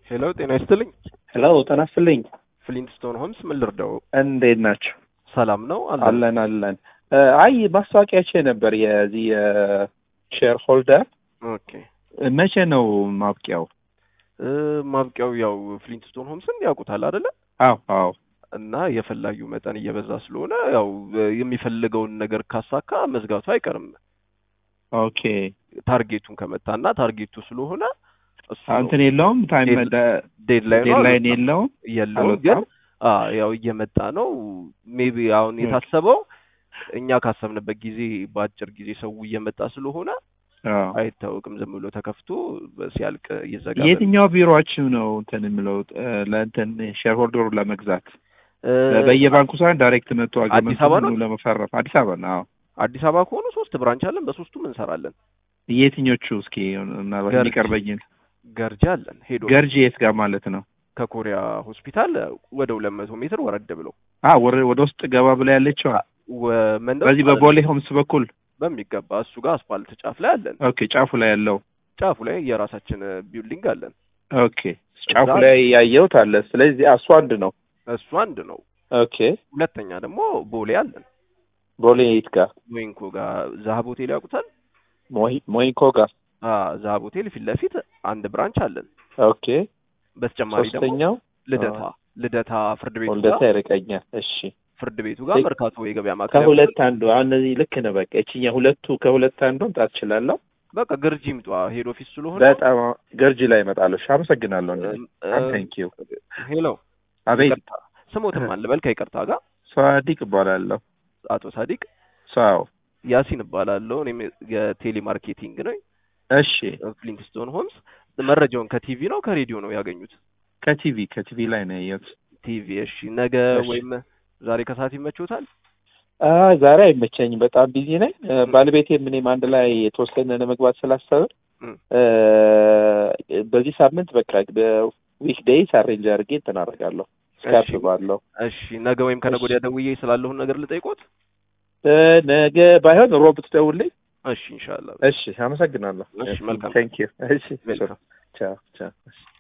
ሄሎ ጤና ይስጥልኝ። ሄሎ ጤና ይስጥልኝ። ፍሊንትስቶን ሆምስ ምን ልርዳው? እንዴት ናቸው? ሰላም ነው አለን አለን። አይ ማስታወቂያቼ ነበር የዚህ የሼር ሆልደር ኦኬ መቼ ነው ማብቂያው? እ ማብቂያው ያው ፍሊንትስቶን ሆምስን ያውቁታል አይደለ? አዎ አዎ እና የፈላጊው መጠን እየበዛ ስለሆነ ያው የሚፈልገውን ነገር ካሳካ መዝጋቱ አይቀርም። ኦኬ ታርጌቱን ከመታና ታርጌቱ ስለሆነ እሱ እንትን የለውም ታይም ዴድላይን ዴድላይን የለውም የለውም ግን አልወጣም? አ ያው እየመጣ ነው። ሜቢ አሁን ኦኬ። የታሰበው እኛ ካሰብንበት ጊዜ በአጭር ጊዜ ሰው እየመጣ ስለሆነ አዎ። አይታወቅም። ዝም ብሎ ተከፍቶ ሲያልቅ እየዘጋ የትኛው ቢሮአችሁ ነው እንትን የምለው እ፣ ለእንትን ሼር ሆልደሩን ለመግዛት እ፣ በየባንኩ ሳይሆን ዳይሬክት መጥቶ አዲስ አግሪመንቱን አበባ ነው? ምኑ ለመፈረም አዲስ አበባ ነው። አዎ። አዲስ አበባ ከሆኑ ሶስት ብራንች አለን። በሶስቱም እንሰራለን። የትኞቹ እስኪ ምናልባት ገርጂ። የሚቀርበኝን ገርጂ አለን። ሄዶ ገርጂ የት ጋር ማለት ነው? ከኮሪያ ሆስፒታል ወደ ሁለት መቶ ሜትር ወረድ ብሎ አ ወደ ወደ ውስጥ ገባ ብላ ያለችው ወ- መንደር በዚህ ውስጥ በቦሌ ሆምስ በኩል በሚገባ እሱ ጋር አስፋልት ጫፍ ላይ አለን። ኦኬ። ጫፉ ላይ ያለው ጫፉ ላይ የራሳችን ቢልዲንግ አለን። ኦኬ። ጫፉ እዛ- ላይ ያየሁት አለ። ስለዚህ እሱ አንድ ነው። እሱ አንድ ነው። ኦኬ። ሁለተኛ ደግሞ ቦሌ አለን። ቦሌ የት ጋር? ሞይንኮ ጋር ዛሀብ ሆቴል ያውቁታል? ሞይ- ሞይንኮ ጋር። አ ዛሀብ ሆቴል ፊት ለፊት አንድ ብራንች አለን። ኦኬ። በተጨማሪ ደግሞ ሶስተኛው ልደታ ልደታ ፍርድ ቤቱ ወልደታ ጋር ይርቀኛል። እሺ። ፍርድ ቤቱ ጋር ልክ- መርካቶ የገበያ ማዕከል ከሁለት አንዱ አሁን እነዚህ ልክ ነው። በቃ እቺኛ ሁለቱ ከሁለት አንዱ መምጣት እችላለሁ። በቃ ግርጂ ምጧ ሄድ ኦፊስ ስለሆነ በጣም ገርጂ ላይ እመጣለሁ። እሺ፣ አመሰግናለሁ። እ- እ- ታንክ ዩ። ሄሎ አቤት። ይቅርታ ስሞትም አለ በል ከይቅርታ ጋር ሳዲቅ እባላለሁ። አቶ ሳዲቅ ሰው ያሲን እባላለሁ። እኔም የቴሌ ማርኬቲንግ ነው እሺ። ፍሊንትስቶን ሆምስ። መረጃውን ከቲቪ ነው ከሬዲዮ ነው ያገኙት? ከቲቪ ከቲቪ ላይ ነው ያየሁት። ቲቪ። እሺ ነገ እሺ። ወይም ዛሬ ከሰዓት ይመችዎታል? አ ዛሬ አይመቸኝም፣ በጣም ቢዚ ነኝ። እ፣ ባለቤቴም እኔም አንድ ላይ የተወሰነ ለመግባት ስላሰብን እም። እ፣ በዚህ ሳምንት በቃ በዊክ ዴይስ አሬንጅ አድርጌ እንትን አደርጋለሁ ስካፕ እሺ። ባለው እሺ ነገ ወይም ከነገ ወዲያ ደውዬ ስላለሁን ነገር ልጠይቆት? እ፣ ነገ ባይሆን ሮብ ትደውልኝ። እሺ ኢንሻአላህ። እሺ፣ አመሰግናለሁ። እሺ፣ መልካም። ቴንክ ዩ። እሺ፣ ዌልካም። ቻው ቻው።